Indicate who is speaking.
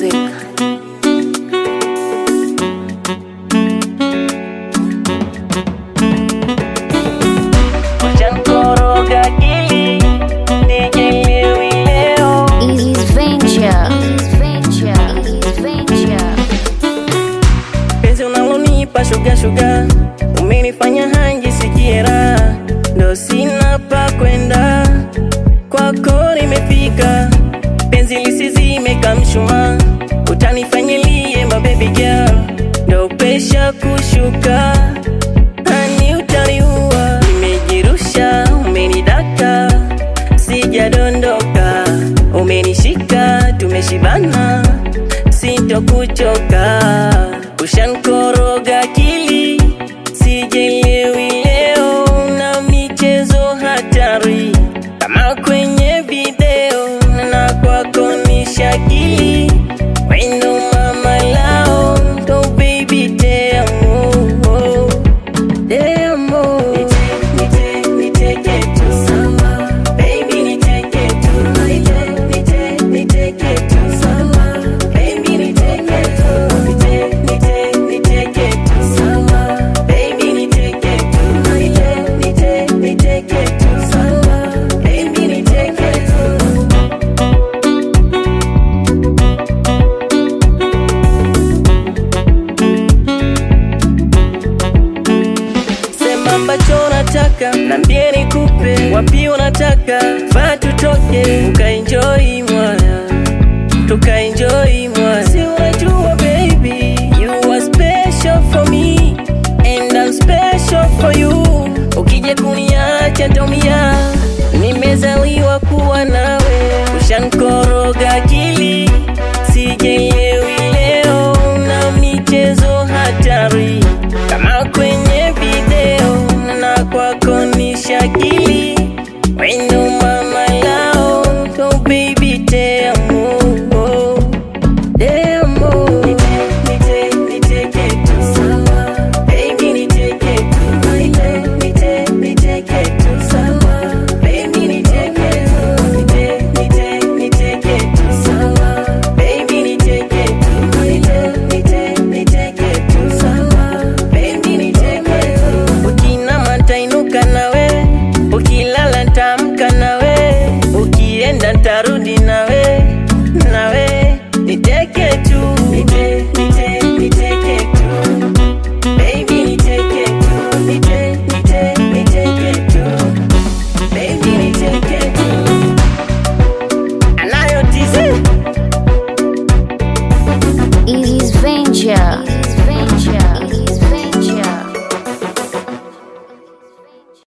Speaker 1: music.
Speaker 2: Ushankoroga akili, nielewi leo.
Speaker 1: Easy's Venture. Easy's Venture. Easy's Venture.
Speaker 2: Penzi unalonipa shuga shuga, umenifanya hanji sikie raha, ndo sina pa kwenda, kwako nimefika. Penzi lisizime kamshuma, utanifanyilie mabebi girl, ndo pesha kushuka Hani utaniua, nimejirusha, umenidaka, sijadondoka, umenishika, tumeshibana, sintokuchoka, ushankoroga akili, sijelewi leo na michezo hatari kama kwenye video, na kwako ni shakili wendo mama lao, ndo baby te amo Demo Nite, niteke tu sama Baby niteke tu Nite, nite, niteke tu sama Baby niteke tu Nite, nite, niteke tu sama Baby niteke tu Nite, nite, niteke tu sama Baby niteke tu Sema ambacho unataka nambie nikupe, wapi unataka faa tutoke, ukaenjoy mwaya, tukaenjoy mwaya. Si unajua baby, you are special for me and I'm special for you. Ukija kuniacha ndomia, nimezaliwa kuwa nawe, ushankoroga akili, sijelewi leo na michezo hatari kama kwenye video na kwako ni shakili wendo mama lao so baby te amo te amo nite nite niteke tu sawa baby niteke tu nite nite niteke tu sawa baby niteke tu nite nite niteke tu sawa baby niteke tu nite nite niteke tu sawa baby niteke tu ukinama ntainuka nawe ukilala ntamka nawe ukienda ntarudi nawe nawe niteke tu nite nite niteke tu baby niteke tu nite nite niteke tu baby niteke tu anayo tizi
Speaker 1: Easy's Venture.